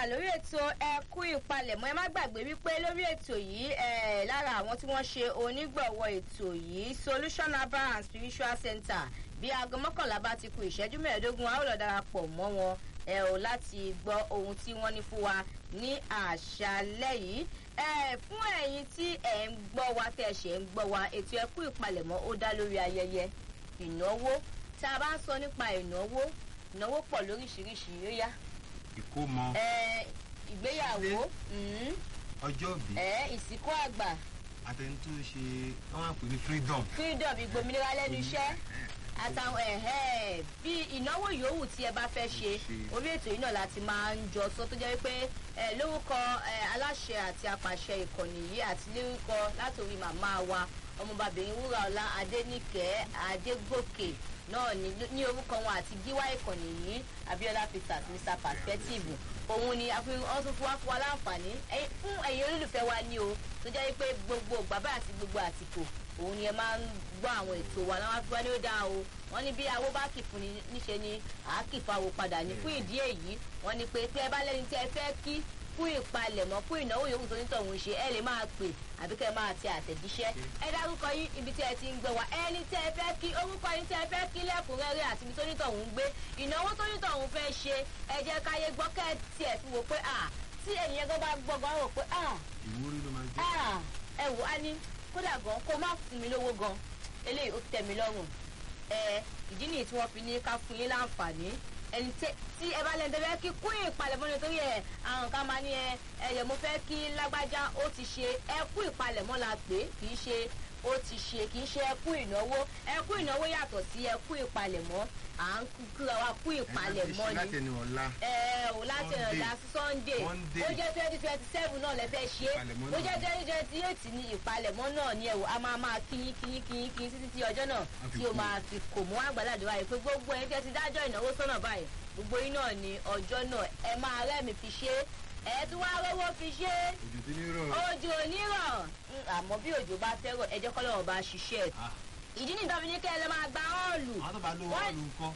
padà lórí ètò ẹkú ìpalẹ̀mọ́ ẹ má gbàgbé wípé lórí ètò yìí ẹ lára àwọn tí wọ́n ṣe onígbọ̀wọ́ ètò yìí solution herbal and spiritual center bí aago mọ́kànlá bá ti ku ìṣẹ́jú mẹ́ẹ̀ẹ́dógún a ó lọ darapọ̀ mọ́ wọn ẹ ò láti gbọ́ ohun tí wọ́n ní fún wa ní àṣálẹ́ yìí ẹ fún ẹ̀yin tí ẹ̀ ń gbọ́ wa tẹ̀ ṣe ń gbọ́ wa ètò ẹkú ìpalẹ̀mọ́ ó dá lórí ayẹyẹ ìnáwó tá a bá ń sọ nípa ìnáwó ìnáwó pọ̀ lóríṣiríṣi ó yá ìkómọ ẹ ìgbéyàwó mm, ọjọ́ òbí ẹ ìsìnkú àgbà àtẹni tó ṣe wọn máa pè ní freedom. freedom ìgbòmìnira lẹ́nu iṣẹ́ àtàwọn ẹ̀hẹ́ bí ìnáwó yòówù tí ẹ bá fẹ́ ṣe orí ètò yìí náà láti máa ń jọ sọ tó jẹ́ wípé ẹ lórúkọ ẹ aláṣẹ àti apàṣẹ ìkànnì yìí àti lórúkọ látòrí màmá wa ọmọbàbìnrin wúràọlá adẹnìkẹ adégòkè náà ní ní orúkọ wọn àti gíwá ìkànnì yìí abiola peters mr perspective òun ni àfihàn tún fún wa fún wa láǹfààní ẹ̀yin- fún ẹ̀yin olólùfẹ́ wa ní o tó jẹ́ wípé gbogbo bàbá àti gbogbo àsìkò òun ni ẹ máa ń gbọ́ àwọn ètò wa láwọn afẹ́fẹ́ ní ó dáa o wọ́n ní bí awó bá kì fún ni níṣe ni àákì fáwo padà ní fún ìdí èyí wọ́n ní pé tí ẹ bá lẹ́ni tí ẹ fẹ́ kí fún ìpalẹ̀mọ́ fún ìnáwó yòówù tó nítọ̀hún ṣe ẹ lè máa pè àbí kẹ́ ẹ máa tẹ àtẹ̀jíṣẹ́ ẹ dárúkọ yín ibi tí ẹ ti ń gbẹ wá ẹni tí ẹ fẹ́ kí orúkọ yín tí ẹ fẹ́ kí lẹ́kùnrẹ́rẹ́ àti ibi tó nítọ̀hún ń gbé ìnáwó tó nítọ̀hún fẹ́ ṣe ẹ jẹ́ káyé gbọ́ kẹ́ ẹ tiẹ̀ fi wò pé à tí ènìyàn gan bá gbọ́ gan rò pé à ìwúrí ló máa jẹ́. Ah, ẹ wò á ní kódà gan kó má fún mi lówó gan eléyìí ó tẹ mi lọ́rùn ẹ ìdí nìyí tí wọ́n fi ní ká fún yín láǹfààní ẹni tẹ- tí ẹ bá lẹ́nu tẹ́ fẹ́ kí kún ìpalẹ̀mọ́ nítorí ẹ àwọn kan máa ní ẹ ẹyẹ mo fẹ́ kí lágbájá ó ti ṣe ẹ kú ìpalẹ̀mọ́ la pè é kì í ṣe ó ti ṣe kì í ṣe ẹ kú ìnáwó ẹ kú ìnáwó yàtọ̀ sí ẹ kú ìpalẹ̀mọ́ à ń kíra wa kú ìpalẹ̀mọ́ ni láti ẹni ọ̀la. ẹ ò láti Monday. ọ̀la sí sunday Monday. ó jẹ́ twenty twenty seven náà lẹ fẹ́ ṣe Ìpalẹ̀mọ́ ó jẹ́ náà. twenty twenty eight ní ìpalẹ̀mọ́ náà ni ẹ̀wò a máa máa kíyín kíyín kíyín kíyín títí tí ọjọ́ náà A fi tí o kú. máa fi kò mú àgbàládùn báyìí pé gbogbo ẹni tẹ́ ti dájọ́ ìnáwó sọ́nà báyìí gbogbo yín náà ni ọjọ́ náà ẹ máa rẹ́mi fi ṣe é ẹ tún wá rówó fi ṣe é òjò tí ní rọ̀. òjò onírọ̀ Mm, àmọ́ bí òjò bá fẹ́ràn ẹ jẹ́ kọ́lọ́run bá ṣiṣẹ́ ẹ̀ Ah, ìdí nìkan fi ní kẹ́ ẹ lọ máa gba ọ́ọ̀lù àwọn tó bá lówó Wọ́n- ọ̀lù ńkọ́.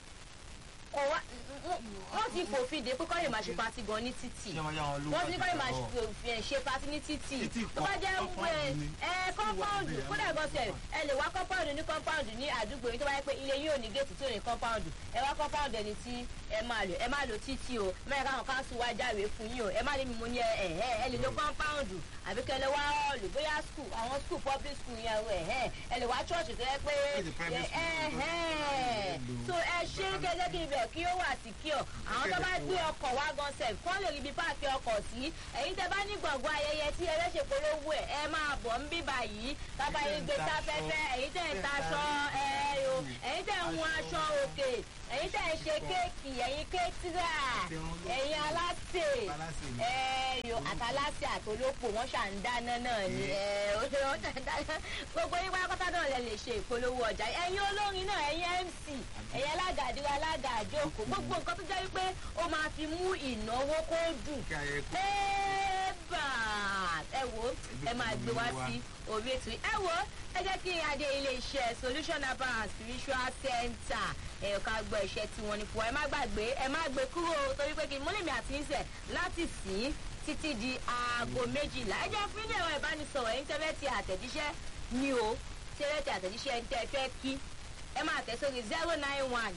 kò wá wọ́n ti fòfin dé pé kọ́ lè máa ṣe pati gan ní títì ṣé wọ́n yá wọn lówó wọ́n ti ní kọ́ lè máa àti ìgbà ṣe- fi- ṣe pati ní títì Títì tó bá kọ́, jẹ́ compound ẹ ni. ẹ kọ́mpáùndù Títì wà kódà gan sẹ̀ ẹ lè wá kọ́mpáùndù ní kọ́mpáùndù ní àdúgbò yìí tó bá yẹ pé ilé yìí ò ní géètì tí ò ní kọ́mpáùndù ẹ wá kọ́mpáùndù ẹni tí ẹ máa lò ẹ máa lò títì o mẹ́rin káwọn káńsù wá jáwèé fún yín o ẹ má ní mímú ní ẹ ẹ ẹ ẹ lè lo kọ́mpáùndù àbí kẹ́ lè wá họ́ọ̀lù bóyá skul àwọn skul public school yẹn o ẹ ẹ ẹ lè wá chọ́ọ̀chì tó yẹ pé It's a private ẹ school. ẹ so ẹ ṣe kẹ́jẹ́ kí ibẹ̀ kí ó wà sí kí ọ àwọn tó bá gbé ọkọ̀ wá gan sef kọ́ lè rí ibi páàkì ọkọ̀ sí ẹ̀yin tẹ bá ní gbọ̀ngàn ayẹyẹ tí ẹ lẹ́sẹ̀ polówó ẹ̀ ẹ máa bọ̀ ń bíbà yìí kábà yín gbé sáfẹ́fẹ́ ẹ̀yin tẹ̀ ń taṣọ ẹ o ẹ̀yin tẹ̀ ń hun aṣọ òkè ẹ̀yin tẹ̀ ń ṣe kéèkì ẹ̀yin kéétìrà ẹ̀yin aláṣẹ Aláṣẹ ni. ẹ yo àtàláṣẹ àtolópò wọn ṣà ń dáná náà ni ẹ ó ṣe wọn ṣà ń dáná gbogbo yín pátápátá náà lẹ lè ṣe ìpolówó ọjà ẹ̀yin olórin náà ẹ̀yin mc ẹ̀yin alága àdúrà alága àjókòó gbogbo nǹkan tó jẹ́ wípé ó máa fi mú ìnáwó kó dùn kí ayẹyẹ kú. ẹ́ẹ̀bà ẹ wo ẹ máa gbé wá sí orí ètò yìí ẹ wo ẹ jẹ́ kí adé ilé-iṣẹ́ solution herbal and spiritual center ẹ ká gbọ́ iṣẹ́ tí wọ́n ní fún wa ẹ má gbàgbé ẹ má gbé kúrò torí pé kí n múlẹ̀mí àti ń sẹ̀ láti sìn títí di aago méjìlá ẹ jẹ́ fún ilé ẹ̀rọ ìbánisọ̀rọ̀ ẹ̀yin tẹ́lẹ̀ ti àtẹ̀jíṣẹ́ ni o tẹ́lẹ̀ ti àtẹ̀jíṣẹ́ ẹ̀yin tẹ́ fẹ́ kí ẹ máa tẹ̀ sórí zero nine one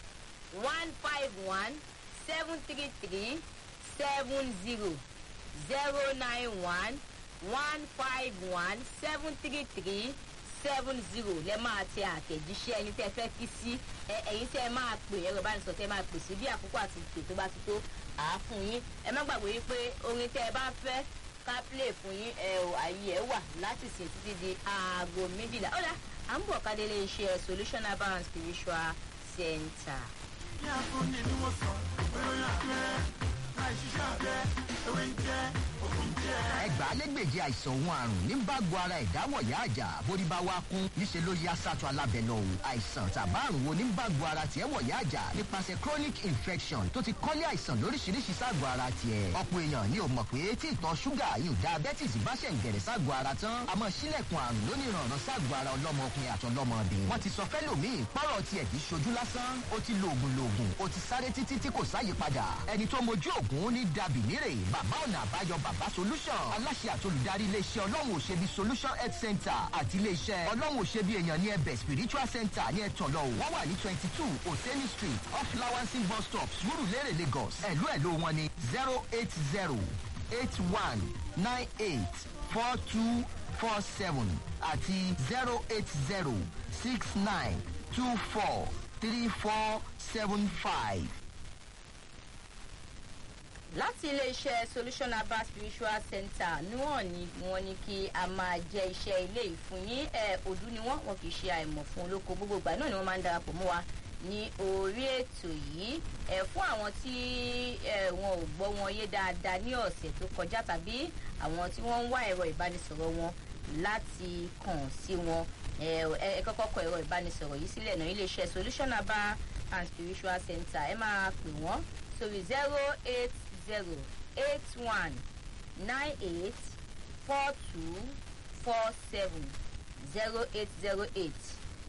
one five one seven three three seven zero zero nine one one five one seven three three seven zero lẹ máa tẹ àtẹ̀jíṣẹ́ ẹni tẹ́ fẹ́ kí sí ẹ ẹ̀yin tẹ́ ẹ máa pè ẹ̀rọ ìbánisọ̀rọ̀ tẹ́ ẹ máa pè sí bí àkókò àti ìpè tó bá ti tó àá fún yín ẹ má gbàgbé yín pé orin tẹ́ ẹ bá fẹ́ ká play fún yín ẹ ò àyè ẹ wà láti sìn títí di aago méjìlá ó dà à ń bọ̀ ká délé iṣẹ́ solution herbal and spiritual center. ní afúnni ni wọ́n sọ ìròyìn abẹ́rẹ́ láì ṣiṣẹ́ abẹ́ ewé ń jẹ́ òkú ń jẹ́. ẹgbà ẹgbàálẹ́gbèje àìsàn òun àrùn ní bágo ara ìdáwọ̀yá àjà bórí bá wá kún níṣẹ́ ló yá sátọ̀ alábẹ́ lọ o àìsàn tàbá àrùn wo ní bágo ara tiẹ̀ wọ̀yá àjà nípasẹ̀ chronic infection tó ti kọ́lé àìsàn lóríṣiríṣi ságọ̀ ara tiẹ̀ ọ̀pọ̀ èèyàn ni ò mọ̀ pé tí ìtọ̀ ṣúgà yóò diabetes bá ṣẹ̀ ń gẹ̀rẹ̀ ságọ̀ ara tán àmọ́ sílẹ̀kùn àrùn lóníranran ságọ̀ ara ọlọ́mọkùnrin àtọlọ́mọbìnrin wọ́n ti sọ fẹ́lòmíì pọ́rọ̀ tiẹ̀ kì í ṣojú lásán ó ti lo oògùn loògùn ó ti sáré títí tí kò sáyè padà ẹni tó mojú oògùn ní dàbí nírè bàbá ọ̀nà àbáyọ bàbá solution aláṣẹ àtolùdarí iléeṣẹ́ ọlọ́run òṣèbí solution health center àti iléeṣẹ́ ọlọ́run òṣèbí èèyàn ní ẹbẹ̀ spiritual center ní ẹ̀tọ́lọ́ wọ́n wà ní twenty two oseni street off lawansin bus stop surulere lagos ẹ̀lú ẹ̀lú wọn ni zero eight zero eight one nine eight four two four seven àti zero eight zero six nine two four three four seven five. láti iléeṣẹ́ solution herbal spiritual center níwọ̀n ni wọ́n ní kí a máa jẹ́ iṣẹ́ ilé ìfún yín ẹ̀ òdú ni wọ́n wọn kì í ṣe àìmọ̀ fún olóko gbogbo ìgbà náà ni wọ́n máa ń darapọ̀ mọ́ wa ní orí ètò yìí ẹ̀ fún àwọn tí ẹ̀ wọn ò gbọ́ wọn yé dáadáa ní ọ̀sẹ̀ tó kọjá tàbí àwọn tí wọ́n ń wá ẹ̀rọ ìbánisọ̀rọ̀ wọn láti kàn sí wọn ẹ ẹ kọ́kọ́ kọ ẹ̀rọ ìbánisọ̀rọ̀ yìí sílẹ̀ náà iléeṣẹ́ solution herbal and spiritual center ẹ máa pè wọ́n sórí zero eight zero eight one nine eight four two four seven zero eight zero eight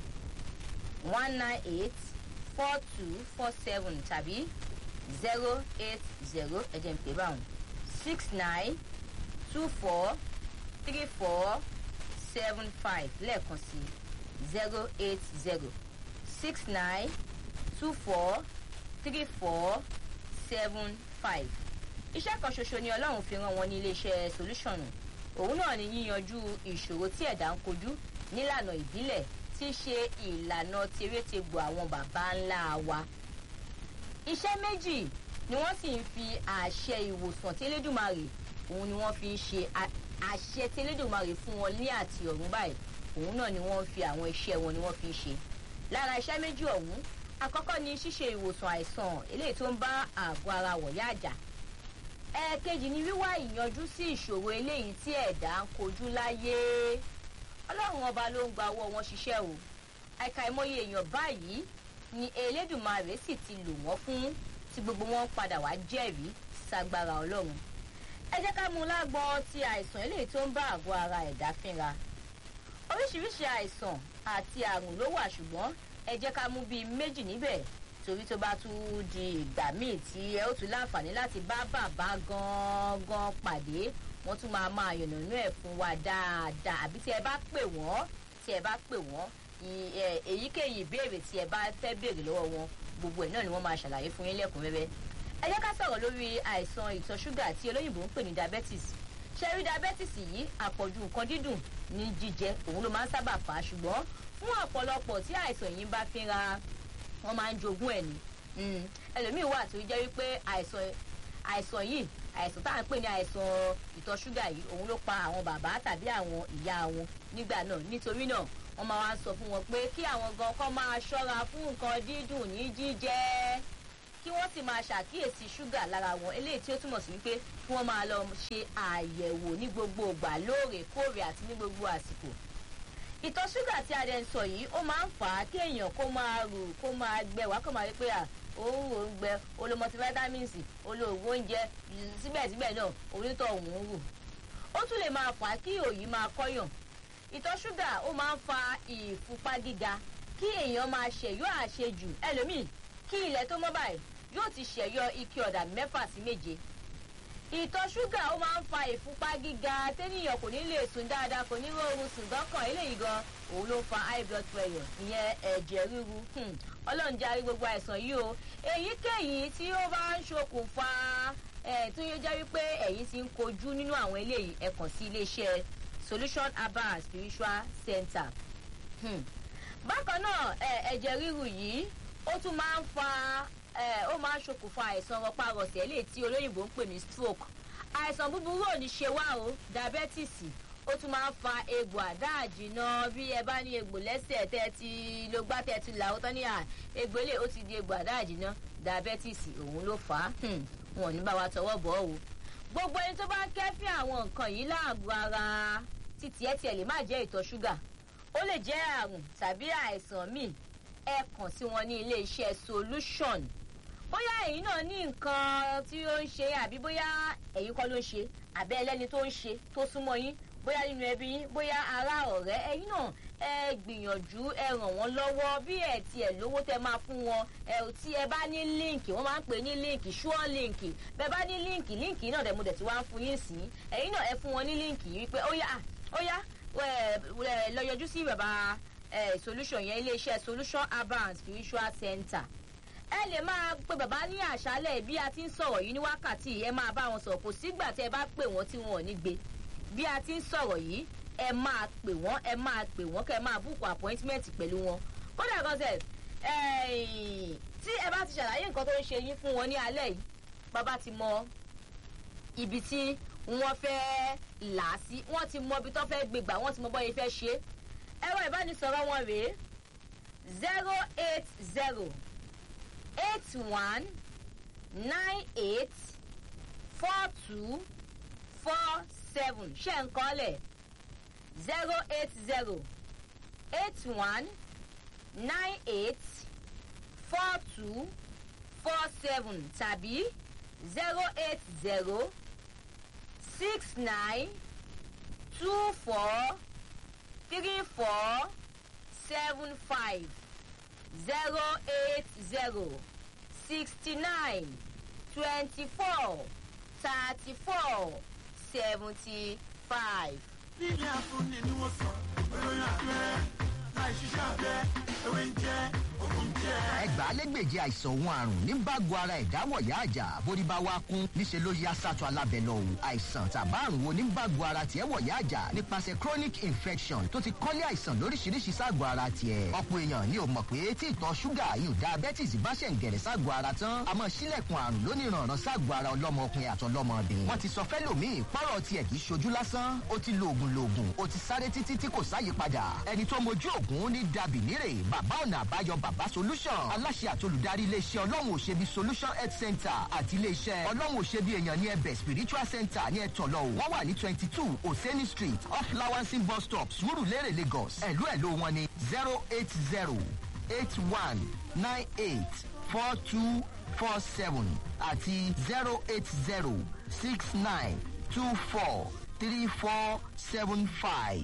one nine eight four two four seven tàbí zero eight zero ẹ̀jẹ̀ ń pè báwọn six nine two four three four seven five lẹ́ẹ̀kan sí zero eight zero six nine two four three four seven five. iṣẹ́ kan ṣoṣo ni ọlọ́run fi rán wọn ní iléeṣẹ́ solution òun náà ni yíyanjú ìṣòro tí ẹ̀dá ń kojú nílànà ìbílẹ̀ tí í ṣe ìlànà tèrètègbò àwọn baba ńlá wa. iṣẹ́ méjì ni wọ́n sì ń fi àṣẹ ìwòsàn tẹ́lẹ́dùmarè òun ni wọ́n fi ń ṣe àṣẹ tẹ́lẹ́dùmarè fún wọn ní àti ọ̀run báyìí òun náà ni wọ́n fi àwọn iṣẹ́ wọn ni wọ́n fi ń ṣe. lára iṣẹ́ méjì ọ̀hún àkọ́kọ́ ni ṣíṣe ìwòsàn àìsàn eléyìí tó ń bá àgọ́ ara wọ̀yá àjà ẹ̀ẹ̀kejì ni wíwá ìyanjú sí ìṣòro eléyìí tí ẹ̀dá ń kojú láyé ọlọ́run ọba ló ń gba ọwọ́ wọn ṣiṣẹ́ o àìka ìmọye èèyàn báyìí ni elédùnmarè sì ti lò wọ́n fún tí gbogbo wọn padà wá jẹ́rìí sagbára ọlọ́run ẹ jẹ́ ká mú lágbọ́n ti àìsàn eléyìí tó ń bá àgọ́ ara ẹ̀dá fínra oríṣiríṣi àìsàn àti àrùn ló wà ṣùgbọ́n ẹ jẹ́ ká mú bíi méjì níbẹ̀ torí tó bá tún di ìgbà míì tí ẹ ó tún láǹfààní láti bá bàbá gangan pàdé wọ́n tún máa máa yànnànú ẹ̀ fún wa dáadáa àbí tí ẹ bá pè wọ́n tí ẹ bá pè wọ́n èyíkéyìí ìbéèrè tí ẹ bá fẹ́ béèrè lọ́wọ́ wọn gbogbo ẹ̀ náà ni wọ́n máa ṣàlàyé fún yín lẹ́kùnrẹ́rẹ́ ẹ jẹ́ ká sọ̀rọ̀ lórí àìsàn ìtọ̀ ṣúgà tí olóyìnbó ń pè ní diabetes ṣe rí diabetes yìí àpọ̀jù nǹkan dídùn ní jíjẹ òun ló máa ń sábà fà á ṣùgbọ́n fún ọ̀pọ̀lọpọ̀ tí àìsàn yìí bá fi ra wọ́n máa ń jogún ẹ̀ ni ẹlòmíín wà tó jẹ́ wípé àìsàn àìsàn yìí àìsàn tá à ń pè ní àìsàn ìtọ̀ ṣúgà yìí òun ló pa àwọn bàbá tàbí àwọn ìyá wọn nígbà náà nítorí náà wọ́n máa wá ń sọ fún wọn pé kí àwọn gan kọ́ máa ṣọ́ra fún nǹkan dídùn ní jíjẹ kí wọ́n sì máa ṣàkíyèsí ṣúgà lára wọn eléyìí tí ó túmọ̀ sí wípé kí wọ́n máa lọ ṣe àyẹ̀wò ní gbogbo ìgbà lóòrèkóòrè àti ní gbogbo àsìkò ìtọ̀ ṣúgà tí a dẹ̀ ń sọ yìí ó máa ń fà á kéèyàn kó máa rù kó máa gbẹ wá kó máa rí pé à òun ò ń gbẹ olómọtí vitamins olóògùn oúnjẹ síbẹ̀síbẹ̀ náà onítọ̀ òun ń rù ó tún lè máa fà á kí òyì máa kọ́yàn ìtọ̀ ṣúgà ó máa ń fa ìfúnpá gíga kí èèyàn máa ṣẹ̀yọ́ àṣejù ẹlòmíì kí ilẹ̀ tó mọ́ báyìí yóò ti ṣẹ̀yọ́ ike ọ̀dà mẹ́fà sí méje ìtọ̀ ṣúgà ó máa ń fa ìfúnpá gíga tẹ́nìyàn kò ní lè sùn dáadáa kò ní rọrùn sùn dọ́kàn eléyìí gan òun ló ń fa high blood pressure ìyẹn ẹ̀jẹ̀ ríru ọlọ́run jẹ́ àrí gbogbo àìsàn yìí o èyíkéyìí tí ó bá ń ṣokùnfà ẹ̀ tó yẹ jẹ́ wípé ẹ̀yìn ti ń kojú nínú àwọn eléyìí ẹ kàn sí iléeṣẹ́ solution herbal spiritual center bákan náà ẹ̀jẹ̀ ríru yìí ó tún máa ń fa ó máa ń ṣokùnfà àìsàn rọpárọsẹ̀ eléyìí tí olóyìnbó ń pè ní stroke àìsàn búburú ò ní ṣe wá o diabetes ó tún máa ń fa egbò àdáàjìnà bí ẹ bá ní egbò lẹ́sẹ̀ tẹ́ ti ló gbá tẹ́ ti là ó tán ní à egbò ilé ó ti di egbò àdáàjìnà diabetes òun ló fà á wọn ò ní bá wa tọwọ́ bọ̀ ọ́ o gbogbo ẹni tó bá ń kẹ́fín àwọn nǹkan yìí láàgọ́ ara títí ẹ tiẹ̀ lè má jẹ́ ìtọ̀ ṣúgà ó lè jẹ́ àrùn tàbí àìsàn míì ẹ kàn sí wọn ní ilé iṣẹ́ solution bóyá ẹ̀yin náà ní nǹkan tí ó ń ṣe àbí bóyá ẹ̀yin kọ́ ló ń ṣe àbẹ́ ẹlẹ́ni tó ń ṣe tó súnmọ́ yín bóyá nínú ẹbí yín bóyá ará ọ̀rẹ́ ẹ̀yin náà ẹ gbìyànjú ẹ ràn wọ́n lọ́wọ́ bí ẹ tiẹ̀ lówó tẹ máa fún wọn ẹ tí ẹ bá ní líǹkì wọ́n máa ń pè ní líǹkì sure líǹkì bẹ́ẹ̀ bá ní líǹkì líǹkì náà dẹ̀ mo dẹ̀ ti wá ń fún yín sí ẹ̀yin náà ẹ fún wọn ní líǹkì yìí pé ó yá ó yá lọ yọjú sí bàbá solution yẹn iléeṣẹ́ solution urban spiritual center ẹ lè máa pe bàbá ní àṣálẹ̀ bí a ti ń sọ̀rọ̀ yìí ní wákàtí ẹ máa bá wọn sọ̀rọ̀ kò sígbà tẹ́ ẹ bá pè wọ́n tí wọn ò ní gbé bí a ti ń sọ̀rọ̀ yìí ẹ máa pè wọ́n ẹ máa pè wọ́n kẹ́ ẹ máa búkù appointment pẹ̀lú wọn kódà kan sẹ̀ tí ẹ bá ti ṣàlàyé nǹkan tó ń ṣe yín fún wọn ní alẹ́ yìí bàbá ti mọ ibi tí wọ́n fẹ́ là á sí wọ́n ti mọ ibi tó fẹ́ gbégbà wọ́n ti mọ bọ́yẹ fẹ́ ṣe ẹ̀rọ ìbánisọ̀rọ̀ wọn rèé zero eight zero eight one nine eight four two four seven ṣe nǹkan lẹ̀ zero eight zero eight one nine eight four two four seven tàbí zero eight zero six nine two four three four seven five zero eight zero sixty nine twenty four thirty four seventy five. nílé afúnni ni wọ́n sọ ìròyìn abẹ́rẹ́ láì ṣiṣẹ́ abẹ́ ewé ń jẹ́ ògùn jẹ́. ẹgbàálẹ́gbèje àìsàn òun àrùn ní bágo ara ìdáwọ̀yá àjà bórí bá wá kún níṣẹ́ ló yá sátọ̀ alábẹ́lẹ̀ òun àìsàn tàbá àrùn wo ní bágo ara tiẹ̀ wọ̀yá àjà nípasẹ̀ chronic infection tó ti kọ́lé àìsàn lóríṣiríṣi ságọ̀ ara tiẹ̀ ọ̀pọ̀ èèyàn ni ò mọ̀ pé tí ìtọ̀ ṣúgà yìí diabetes bá ṣẹ̀ ń gẹ̀rẹ̀ ságọ̀ ara tán àmọ́ sílẹ̀kùn àrùn lóníranran ságọ̀ ara ọlọ́mọkùnrin àtọlọ́mọbìnrin wọ́n ti sọ fẹ́lòmíì pọ́rọ̀ tiẹ̀ kì í ṣojú lásán ó ti lo oògùn loògùn ó ti sáré títí tí kò sáyípadà ẹni tó mojú ògùn ní dàbí nírè bàbá ọ̀nà àbáyọ bàbá solution aláṣẹ àti olùdarí iléeṣẹ́ ọlọ́run òṣèbí solution health center àti iléeṣẹ́ ọlọ́run òṣèbí èèyàn ní ẹbẹ̀ spiritual center ní ẹ̀tọ́lọ́ o wọ́n wà ní twenty two oseni street off lawansin bus stop surulere lagos ẹ̀lú ẹ̀lú wọn ní zero eight zero eight one nine eight four two four seven àti zero eight zero six nine two four three four seven five.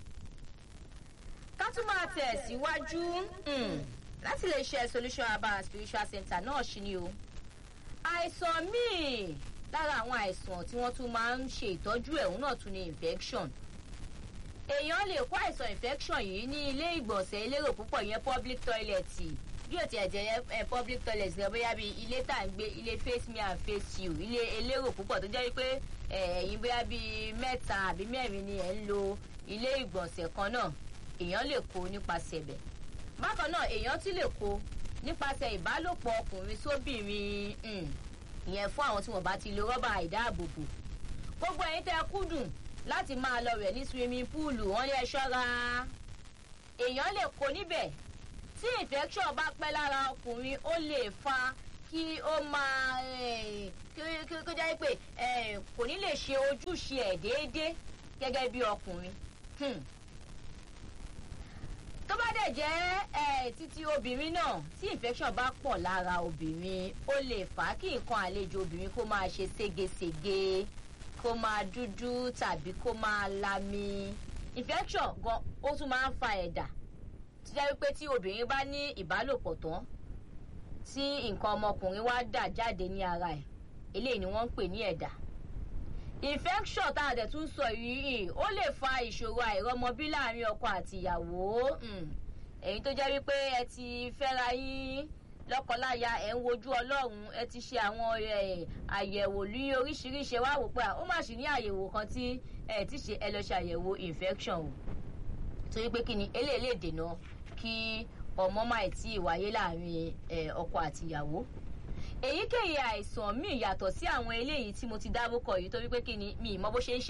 ká tún máa tẹ̀ síwájú láti lè ṣe solution herbal and spiritual center náà ṣí ni o àìsàn míì lára àwọn àìsàn tí wọ́n tún máa ń ṣe ìtọ́jú ẹ̀hún náà tún ní infection èèyàn lè kó àìsàn infection yìí ní ilé ìgbọ̀nsẹ̀ elérò púpọ̀ yẹn public toilet bí o tiẹ̀ jẹ́ ẹ public toilet rẹ bóyá bíi ilé tá à ń gbé ilé face me and face you ilé elérò púpọ̀ tó jẹ́ wípé ẹ̀yin bóyá bíi mẹ́ta àbí mẹ́rin ni ẹ̀ ń lo ilé ìgbọ̀nsẹ̀ kan náà èèyàn lè kó nípasẹ̀ bẹ̀ bákan náà èèyàn ti lè kó nípasẹ̀ ìbálòpọ̀ ọkùnrin sóbìnrin ìyẹn fún àwọn tí wọ́n bá ti lo rọ́bà ìdáàbòbò gbogbo ẹ̀yin tẹ́ kúndùn láti máa lọ rẹ̀ ní swimming pool wọ́n lé ẹ ṣọ́ra èèyàn lè kó níbẹ̀ tí infection bá pẹ́ lára ọkùnrin ó lè fa kí ó máa kí ó jẹ́ pé kò ní lè ṣe ojúṣe ẹ̀ déédéé gẹ́gẹ́ bí ọkùnrin tó bá dẹ̀ jẹ́ títí obìnrin náà tí infection bá pọ̀ lára obìnrin ó lè fà á kí nǹkan àlejò obìnrin kó máa ṣe ségesège kó máa dúdú tàbí kó máa lami infection gan ó tún máa ń fa ẹ̀dà tó jẹ́ wípé tí obìnrin bá ní ìbálòpọ̀ tán tí nǹkan ọmọkùnrin wá dà jáde ní ara ẹ̀ eléyìí ni wọ́n ń pè ní ẹ̀dà infection tá a dẹ̀ tún sọ yìí ó lè fa ìṣòro àìrọmọbí láàrin ọkọ àti ìyàwó èyí tó jẹ́ wípé ẹ ti fẹ́ra yín lọ́kọláya ẹ̀ ń wojú ọlọ́run ẹ ti ṣe àwọn àyẹ̀wò ní oríṣiríṣi wá wò pé ó má sì ní àyẹ̀wò kan tí ẹ ti ṣe ẹ lọ ṣe àyẹ̀wò infection o torí pé kí ni eléyìí lè dènà kí ọmọ máa tí ì wáyé láàrin ọkọ àti ìyàwó èyíkéyìí àìsàn míì yàtọ̀ sí àwọn eléyìí tí mo ti dárúkọ yìí torí pé kí ni mi ì mọ bó ṣe ń ṣe.